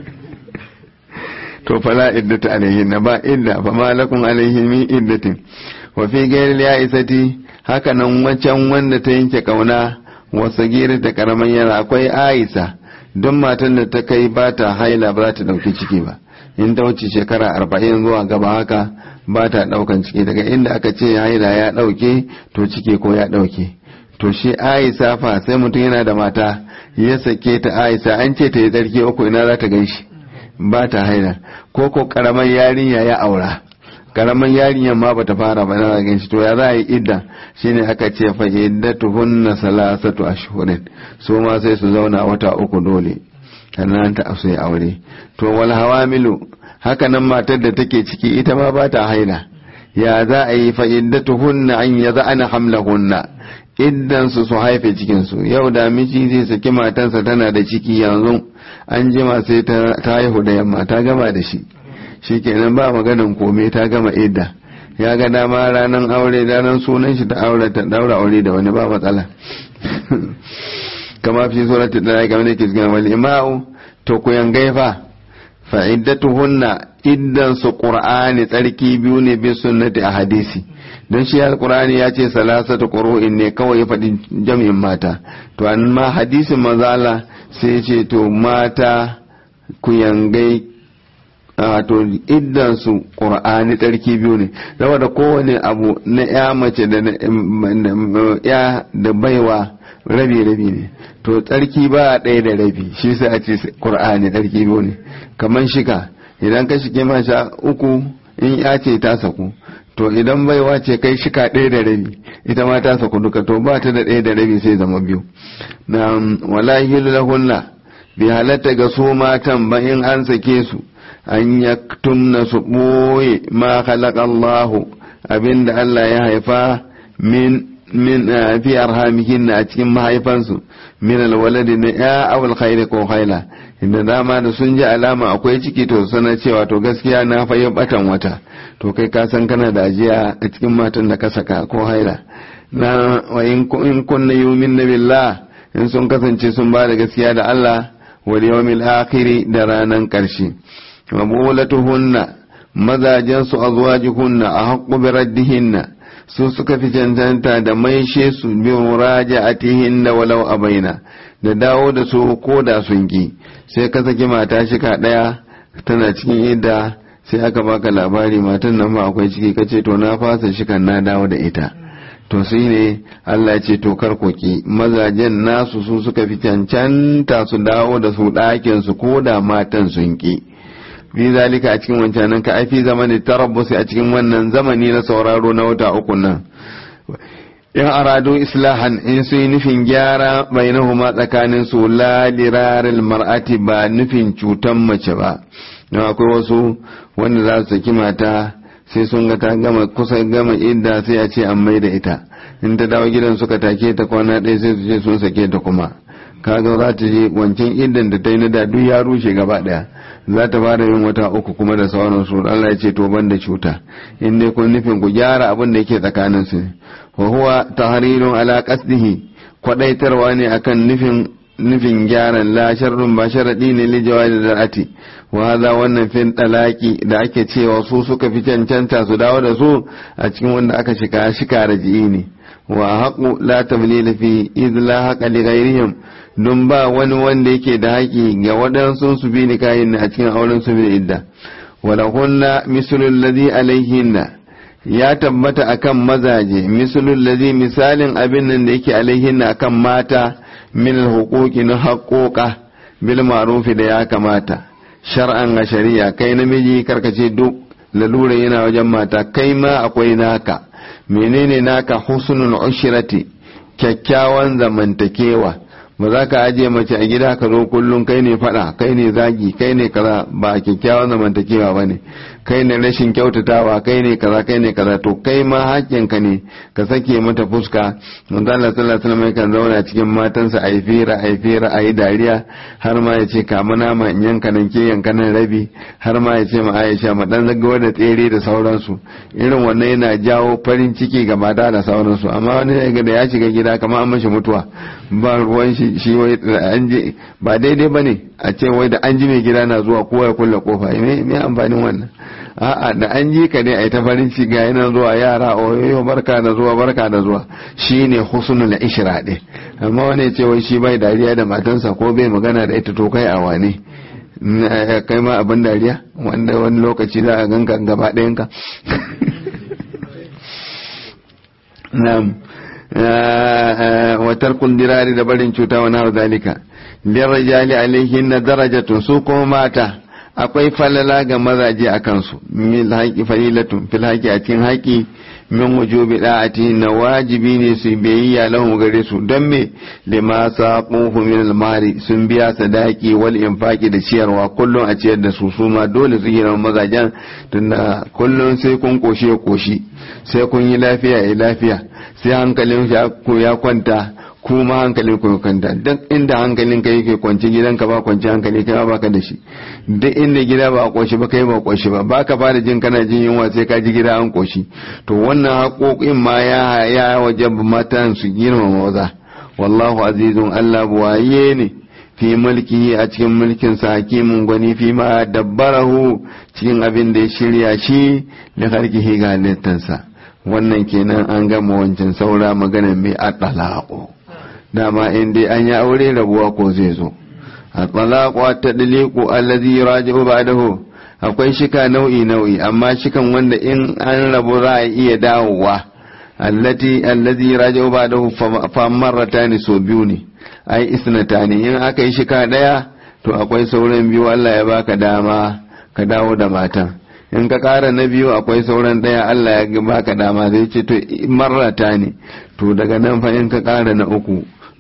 to fala iddata alaihin na ba idda fa malakun alaihin min iddatin wa fi gairil ya isati haka nan wancan wanda ta yanke kauna wasa gira ta karaman yara akwai aisa don matan da ta kai ba ta haila ba za ta dauki ciki ba in ta wuce shekara arba'in zuwa gaba haka ba ta daukan ciki daga inda aka ce haila ya dauke to ciki ko ya dauke to shi aisa fa sai mutum yana da mata ya sake ta aisa an ce ta yi tsarki uku ina za ta gan shi ba ta haila ko ko karamar yarinya ya aura karaman yarinyar ma bata fara ba na gan shi to ya za a yi idda shine aka ce fa iddatuhunna salasatu ashhurin su ma sai su zauna wata uku dole sannan ta asu ya aure to wal hawamilu haka nan matar da take ciki ita ma ba ta haila ya za a yi fa iddatuhunna an yaza'ana hamlahunna iddan su su haife cikin su yau da miji zai saki matansa tana da ciki yanzu an jima sai ta haihu da yamma ta gama da shi shikenan ba maganin kome ta gama idda ya ga dama ranar aure ranar sunan shi ta aure ta daura aure da wani ba matsala kama fi surati da game da ke cikin wal ima'u to ku yangaifa fa iddatuhunna iddan su qur'ani tsarki biyu ne bi sunnati a hadisi don shi alqur'ani ya ce salasatu qur'in ne kawai ya faɗi jami'in mata to amma hadisin manzo Allah sai ya ce to mata ku yangai wato iddan su qur'ani tsarki biyu ne saboda kowane abu na ya mace da ya da baiwa rabi rabi ne to tsarki ba ɗaya da rabi shi sai a ce qur'ani tsarki biyu ne kamar shika idan ka shige masha uku in ya ce ta saku to idan baiwa ce kai shika ɗaya da rabi ita ma ta saku duka to ba ta da ɗaya da rabi sai zama biyu na wala lahunna bi halatta ga su matan ba in an sake su an yaktumna su ɓoye ma Allahu abinda Allah ya haifa min min fi arhamihin a cikin mahaifansu min alwaladi na ya awal khairi ko khaila inda dama da sun ji alama akwai ciki to sana cewa to gaskiya na fa batan wata to kai ka san kana da ajiya a cikin matan da ka saka ko haila na wa in kunna yumin billah in sun kasance sun ba da gaskiya da Allah wal yawmil akhir da ranan karshe wa bulatuhunna mazajen su azwajuhunna a haqqu bi raddihinna su suka fi cancanta da maishe su bi muraja'atihinna walau abaina da dawo da su ko da sun ki sai ka saki mata shika daya tana cikin idda sai aka baka labari matan nan ba akwai ciki kace to na fasa shikan na dawo da ita to sai ne Allah ce to kar koki mazajen nasu su suka fi cancanta su dawo da su ɗakin su ko da matan sun ki fi zalika a cikin wancanan ka ai fi zamani tarabbusi a cikin wannan zamani na sauraro na wata uku nan in aradu islahan in su yi nufin gyara bainahuma tsakanin su la liraril mar'ati ba nufin cutan mace ba don akwai wasu wanda za su saki mata sai sun ga ta gama kusa gama idda sai a ce an mai da ita in ta dawo gidan suka take ta kwana ɗaya sai su ce sun sake ta kuma kaga za ta je wancan iddan da ta yi na da duk ya rushe gaba ɗaya za ta fara yin wata uku kuma da sauransu Allah ya ce to ban da cuta in dai kun nufin ku gyara abin da yake tsakanin su wa huwa tahrirun ala qasdihi kwadaitarwa ne akan nufin nufin gyaran la sharrun ba sharadi ne li jawazi zar'ati wa hadha wannan fin talaki da ake cewa su suka fi cancanta su dawo da su a cikin wanda aka shika shika raji'i ne wa haqu la tamlila fi idh la haqa li ghayrihim don ba wani wanda yake da haƙi ga waɗansu su bi ni kayan a cikin auren su bi idda wala hunna mislul ladhi alaihinna ya tabbata akan mazaje mislul ladhi misalin abin nan da yake alaihinna akan mata min alhuquqi na haƙoƙa bil ma'rufi da ya kamata shar'an a shari'a kai namiji karkace duk lalura yana wajen mata kai ma akwai naka menene naka husnul ushrati kyakkyawan zamantakewa ba za ka ajiye mace a gida ka zo kullum kai ne fada kai ne zagi kai ne kaza ba kyakkyawan zamantakewa ba ne kai ne rashin kyautatawa kai ne kaza kai ne kaza to kai ma hakkinka ne ka sake mata fuska manzo Allah sallallahu alaihi wasallam kan zauna cikin matansa ayi fira ayi fira ayi dariya har ma ya ce kama nama in yanka nan ke yanka nan rabi har ma ya ce ma Aisha ma dan zagawa da tsere da sauransu irin wannan yana jawo farin ciki ga mata da sauransu amma wani da ya shiga gida kamar an mashi mutuwa ba ruwan shi shi wai an je ba daidai bane a ce wai da an ji mai gida na zuwa kowa ya kulle kofa me amfanin wannan a'a da an ji ka ne a yi ta farin ciki ga yana zuwa yara oyoyo barka da zuwa barka da zuwa shine husnul ishra din amma wani ce wai shi bai dariya da matansa ko bai magana da ita to kai a wane kai ma abin dariya wanda wani lokaci za a ganka gaba ɗayanka na'am wa tarkul dirari da barin cuta wa nahu zalika lirrijali alaihin na darajatun su kuma mata akwai falala ga mazaje a kansu min haƙi falilatun fil haƙi a cikin haƙi min wujubi da'ati na wajibi ne su biyayya lahu gare su don me lima saquhu min al-mari sun biya sadaki wal infaqi da ciyarwa kullum a ciyar da su su ma dole su gina mazajen tunda kullum sai kun koshi ya koshi sai kun yi lafiya ya lafiya sai hankalin ya kwanta kuma hankalin ku kwanta duk inda hankalin ka yake kwanci gidanka ba kwanci hankali kai ba ka da shi duk inda gida ba a koshi ba kai ba koshi ba ba ka fara jin kana jin yunwa sai ka ji gida an koshi to wannan haƙoƙin ma ya ya waje matan su girmama maza wallahu azizun Allah buwaye ne fi mulki a cikin mulkin sa hakimin gwani fi ma dabbarahu cikin abin da ya shirya shi da harkihi ga halittansa wannan kenan an gama wancan saura magana mai aɗalaƙo dama in dai an yi aure rabuwa ko zai zo aɗalaƙo ta ɗaliƙo allazi raji'u ba'dahu akwai shika nau'i nau'i amma shikan wanda in an rabu za a iya dawowa allati allazi raji'u ba'dahu fa marratani so biyu ne ai isnatani in aka yi shika daya to akwai sauran biyu Allah ya baka dama ka dawo da matan in ka ƙara na biyu akwai sauran ɗaya Allah ya baka dama zai ce to marrata ne to daga nan fa in ka ƙara na uku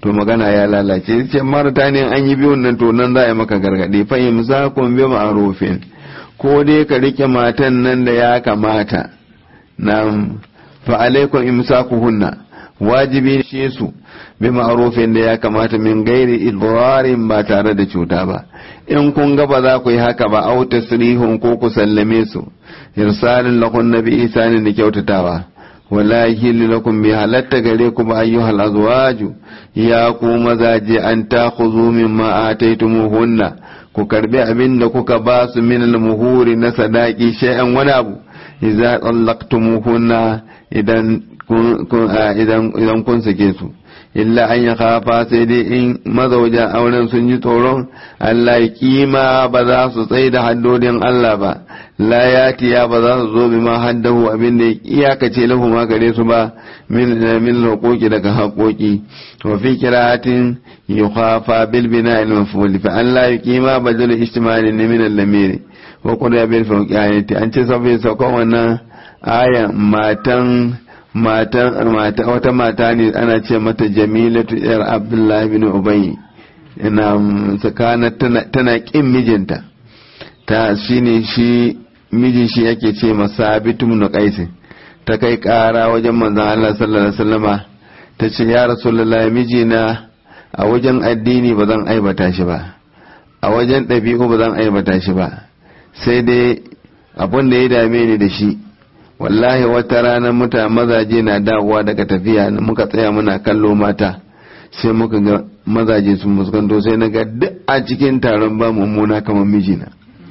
to magana ya lalace ce marta ne an yi biyun nan to nan za a yi maka gargaɗi fa imsakun bi ma'rufin ko dai ka rike matan nan da ya kamata na fa alaikum imsakuhunna wajibi shi su bi ma'rufin da ya kamata min gairi idrarin ba tare da cuta ba in kun ga ba za ku yi haka ba au tasrihun ko ku sallame su irsalin lahun nabi isanin da kyautatawa wala yahillu lakum bi halatta gare ku ba ayyuhal azwaju ya ku mazaje an takhudhu mimma ataytumuhunna ku karbi abin da kuka ba su min al-muhuri na sadaki shay'an wani abu idza tallaqtumuhunna idan idan kun sake su illa an ya kafa sai dai in mazaujan auren sun ji tsoron Allah ya kima ba za su tsaye da haddodin Allah ba la yatiya ba za su zo bi ma haddahu abin da iyakace lahu ma gare su ba min min huquqi daga haƙoƙi wa fi qira'atin yukhafa bil bina'i al-maf'ul fa an la yuqima badal ijtimali min al-lamiri wa qul ya bil fawqiyati an ce sabai saukan wannan aya matan mata wata mata ne ana ce mata jamilatu yar abdullahi bin ubayi ina tsakana tana kin mijinta ta shine shi mijin shi yake ce masa bitum na kaisin ta kai kara wajen manzon Allah sallallahu alaihi wasallama ta ce ya rasulullahi mijina a wajen addini ba zan aibata shi ba a wajen ɗabi'u ba zan aibata shi ba sai dai abin da ya dame ni da shi wallahi wata rana muta mazaje na dawowa daga tafiya muka tsaya muna kallo mata sai muka ga mazaje sun muskanto sai na ga duk a cikin taron ba mummuna kamar mijina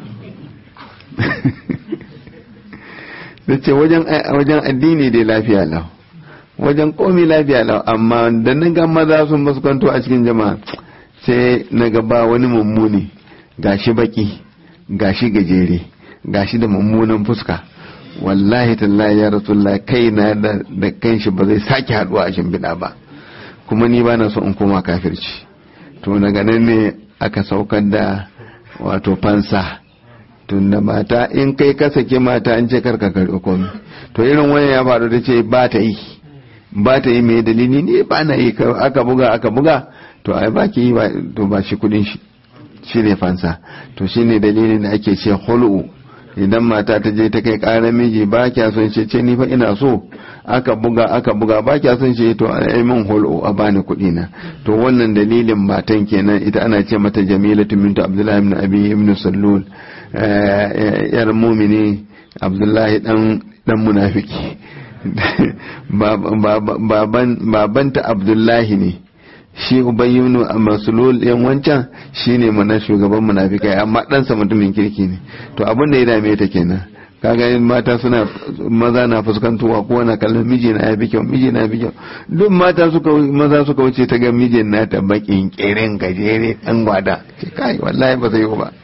da ce wajen addini dai lafiya lau wajen komi lafiya lau amma da na ga maza sun muskanto a cikin jama'a sai na ga ba wani mummuni gashi baki gashi gajere gashi da mummunan fuska wallahi tallahi ya rasulullah kai na da kanshi ba zai sake haduwa a shimbiɗa ba kuma ni ba na so in koma kafirci to daga nan ne aka saukar da wato fansa tun da mata in kai ka sake mata an ce karka karɓi komi to irin wani ya faru da ce ba ta yi ba ta yi mai dalili ne ba na yi aka buga aka buga to ai ba ki yi to ba shi kudin shi shi ne fansa to shine dalilin da ake ce hulu idan mata ta je ta kai ƙarar miji ba kya son ce ce ni fa ina so aka buga aka buga ba kya son ce to ai min holo a bani kuɗi na to wannan dalilin matan kenan ita ana ce mata jamilatu bintu abdullahi ibn abi ibn sallul yar mumini abdullahi dan dan munafiki babanta abdullahi ne shi ubayyunu a masulul yan wancan shine mana shugaban munafikai amma ɗansa mutumin kirki ne to abin da ya dame ta kenan kaga mata suna maza na fuskantowa ko na kallon miji na ya fi kyau miji na ya fi kyau duk mata suka maza suka wuce ta ga mijin na ta bakin kirin gajere dan gwada ce kai wallahi ba zai yi ba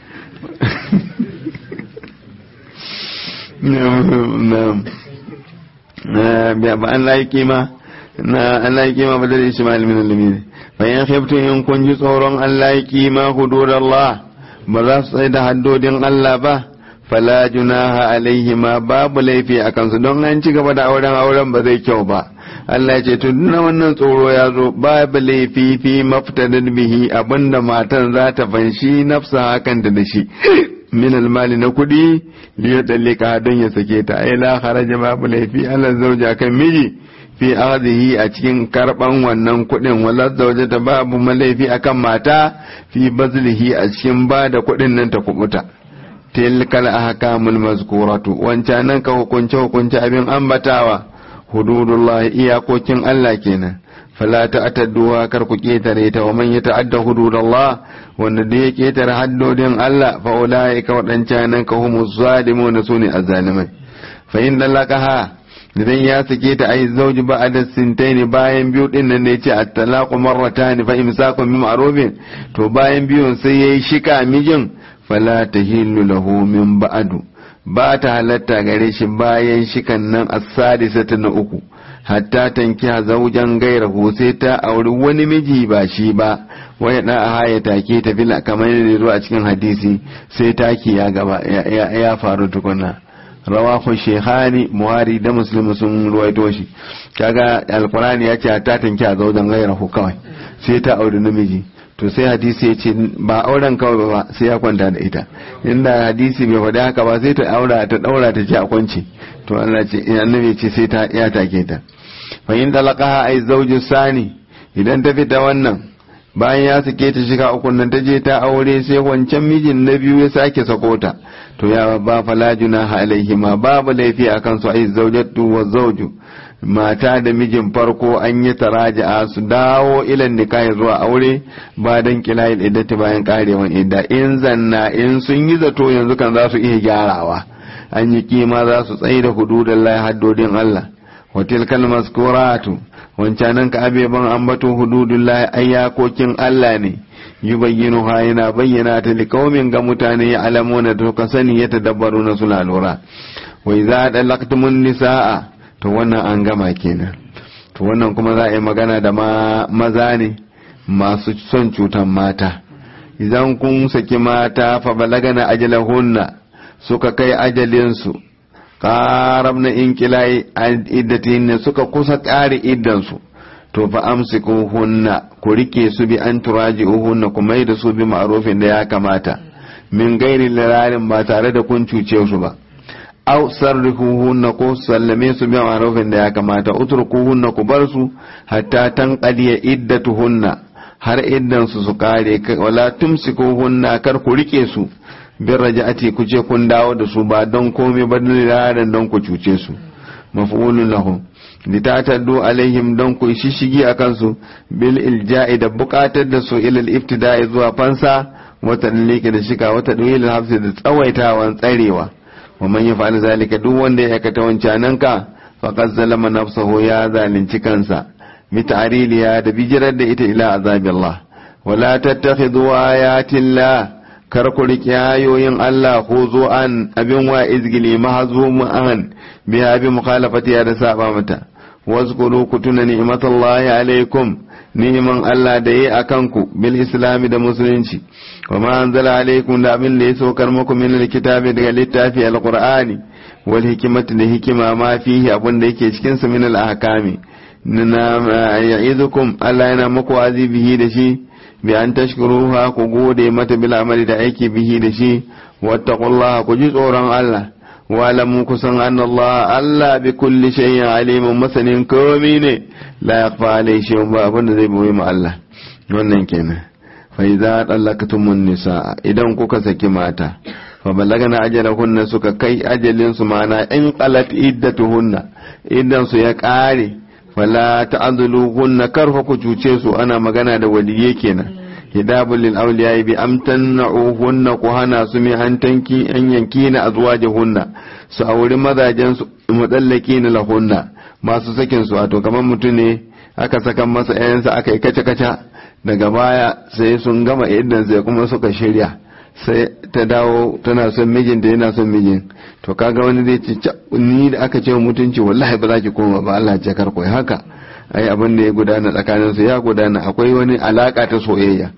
na ba an layi kima na Allah ya kima badal Ismail min al-lamir fa in khiftum in kun ji tsoron Allah ya kima hudud Allah ba za su tsaye da haddodin Allah ba fala junaha alaihi ma babu laifi a kansu don an ci gaba da auren auren ba zai kyau ba Allah ya ce to na wannan tsoro ya zo babu laifi fi maftadin bihi abinda matan za ta fanshi nafsa hakan da shi min almali na kudi liya dallika don ya sake ta ai la kharaja babu laifi Allah zauja kan miji fi arzihi a cikin karban wannan kuɗin wala zauje ta babu malaifi akan mata fi bazlihi a cikin ba da kuɗin nan ta kubuta tilkal ahkamul mazkuratu wancan nan ka hukunce hukunce abin ambatawa hududullah iyakokin Allah kenan fala ta'tadduha kar ku ketare ta wa man yata'adda hududallah wanda da ya ketare haddodin Allah fa ulaika wadancan nan ka humuz zalimun sune azzalimai fa in dalakaha idan ya sake ta ai zauji ba da sintaini bayan biyu din nan ne ce at-talaqu marratan fa imsakun bi ma'rufin to bayan biyun sai yayi shika mijin fala tahillu lahu min ba'du ba ta halatta gare shi bayan shikan nan as-sadisata na uku hatta tankiha zaujan gairahu sai ta auri wani miji ba shi ba waya da haya take ta fila kamar yadda zuwa cikin hadisi sai taki ya gaba ya faru tukuna rawahu shehani muhari da muslim sun ruwaito shi kaga alqur'ani ya ce ta tanki a zaudan gairahu kawai sai ta auri namiji to sai hadisi ya ce ba auren kawai ba sai ya kwanta da ita inda hadisi bai faɗi haka ba sai ta aura ta daura ta ce a kwance to Allah ce annabi ce sai ta ya take ta fa in talaqaha ay zawju sani idan ta fita wannan bayan ya sake ta shiga uku nan ta je ta aure sai wancan mijin na biyu ya sake sako ta to ya ba fala junaha alaihima babu laifi akan su ai zawjatu wa zawju mata da mijin farko an yi taraja'a su dawo ilan nikahi zuwa aure ba dan kilayil iddati bayan karewan idda in zanna in sun yi zato yanzu kan za su iya gyarawa an yi kima za su tsaye da hududan lai haddodin Allah wa tilkal maskuratu wancanan ka abeban ambaton hududun lai ayyakokin Allah ne yubayyinu ha yana bayyana ta likaumin ga mutane ya alamuna da suka sani ya tadabbaru na suna lura wa idza dalaqtumun nisaa to wannan an gama kenan to wannan kuma za a yi magana da maza ne masu son cutan mata idan kun saki mata fa balagana ajalahunna suka kai ajalinsu ƙarab na inkilai iddatin suka kusa ƙari iddansu to fa amsiku hunna ku rike su bi an turaji hunna ku mai da su bi ma'rufin da ya kamata min gairi lirarin ba tare da kun cuce su ba aw sarrihuhunna ko sallame su bi ma'rufin da ya kamata utrukuhunna ku bar su hatta tanqaliya iddatuhunna har iddan su su kare wala tumsikuhunna kar ku rike su bin raja'ati ku ce kun dawo da su ba don komai ba dalilan don ku cuce su maf'ulun lahum litataddu alaihim don ku shishigi akan su bil ilja'i da bukatar da su ilal ibtida'i zuwa fansa wata dalike da shika wata dalilin hafsi da tsawaitawan tsarewa wa man yaf'al zalika duk wanda ya aikata wancanan ka faqad zalama nafsahu ya zalunci kansa bi ta'riliya da bijirar da ita ila azabillah wala tattakhidhu ayatillah kar ku riƙe ayoyin Allah ko zo an abin wa izgili mahazumu an biya bi mukhalafati ya da saba mata wazkuru ku tuna ni'matallahi alaikum ni'iman Allah da yi a kanku bil islami da musulunci wa ma anzala alaikum da abin da ya saukar muku min alkitabi daga littafi alqur'ani wal hikmati da hikima ma fihi abin da yake cikin sa min al ahkami na ya'idukum Allah yana muku wazi bihi da shi bi an tashkuruha ku gode mata bil amali da aiki bihi da shi wattaqullaha ku ji tsoron Allah wa lam kusan anna Allah Allah bi kulli shay'in alimun masanin komai ne la yakhfa alayhi shay'un ba abin da zai boye ma Allah wannan kenan fa idza talaqtumun nisaa idan kuka saki mata fa balagana ajalahunna suka kai ajalin su mana in qalat iddatuhunna idan su ya kare fala ta'dhuluhunna karfa ku cuce su ana magana da waliye kenan hidabul lil awliya bi amtana'uhunna ku hana su mi an tanki an yanki na azwajihunna su auri mazajen su mudallaki na lahunna masu sakin su wato kamar mutum ne aka saka masa yayansa aka yi kace kaca daga baya sai sun gama idan sai kuma suka shirya sai ta dawo tana son mijin da yana son mijin to kaga wani zai ce ni da aka ce mutunci wallahi ba za ki koma ba Allah ya kar koyi haka ai abin da ya gudana tsakanin su ya gudana akwai wani alaka ta soyayya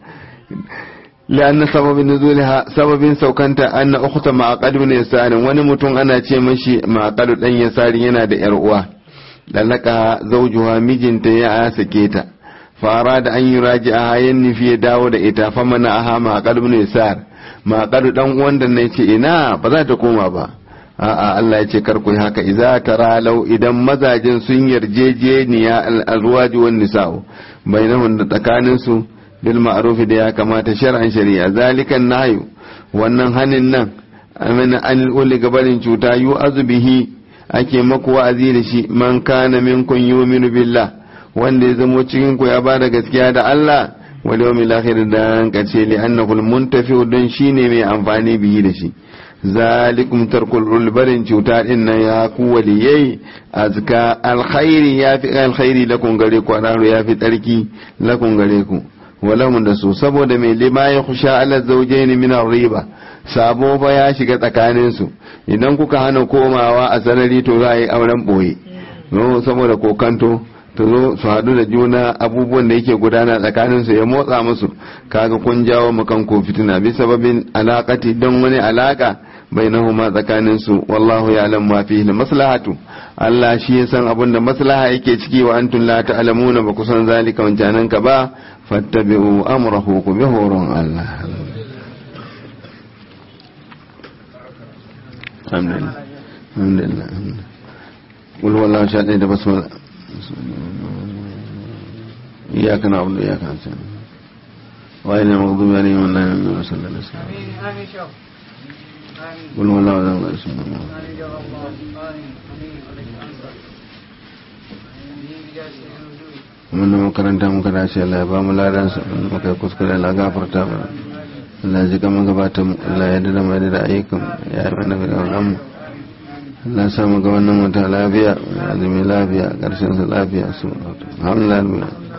لأن سبب نزولها سبب سوكنتا أن أخت معقد بن يسار wani mutum ana ce mashi معقد dan yasar yana da yar uwa lalaka zaujuha mijinta ya sake ta fara da an yi raji a hayan nufi ya dawo da ita fa mana aha maƙar ibn yasar maƙar dan uwan da ne ce ina ba za ta koma ba a'a Allah ya ce kar ku haka idza taralau idan mazajin sun yarjejeniya al-azwaj wan nisa'u bainahum da tsakanin su bil ma'ruf da ya kamata shar'an shari'a zalikan nahyu wannan hanin nan amina an uli gabarin cuta yu azbihi ake maku wa'azi da shi man kana minkum yu'minu billah wanda ya zamo cikin ku ya ba da gaskiya da Allah wal yawmil akhir da kace li annahu al muntafi don shine mai amfani bihi da shi zalikum tarkul ulbarin cuta din nan ya ku waliyai azka alkhairi ya fi alkhairi lakum gare ku anaru ya fi tsarki lakum gare ku walahum da su saboda mai lima ya khusha ala zawjaini min riba sabo ba ya shiga tsakanin su idan kuka hana komawa a sarari to za a yi auren boye saboda kokanto ta zo su haɗu da juna abubuwan da yake gudana tsakanin su ya motsa musu kaga kun jawo makan ko fitina bi sababin alakati don wani alaka bainahuma tsakanin su wallahu ya'lam ma fihi maslahatu Allah shi ya san abin da maslaha yake ciki wa antum la ta'lamuna ba ku san zalika wancanan ka ba fattabi'u amrahu ku bi horon Allah alhamdulillah alhamdulillah qul wallahu sha da basmala iyyaka na'budu wa iyyaka nasta'in wa inna maghdubi alaihim wa la sallallahu alaihi wasallam آمين آمين شوف آمين قل هو الله احد الله الصمد آمين يا الله آمين آمين عليك أنت آمين بجاه سيدنا الوجود mun makaranta muka dace Allah ya ba mu ladan su muka yi kuskure Allah gafarta mana Allah ya ji kaman gabata mu Allah ya dada mai da ayyukan ya yi mana da wannan mu Allah ya sa mu ga wannan wata lafiya azumi lafiya karshen sa lafiya su alhamdulillah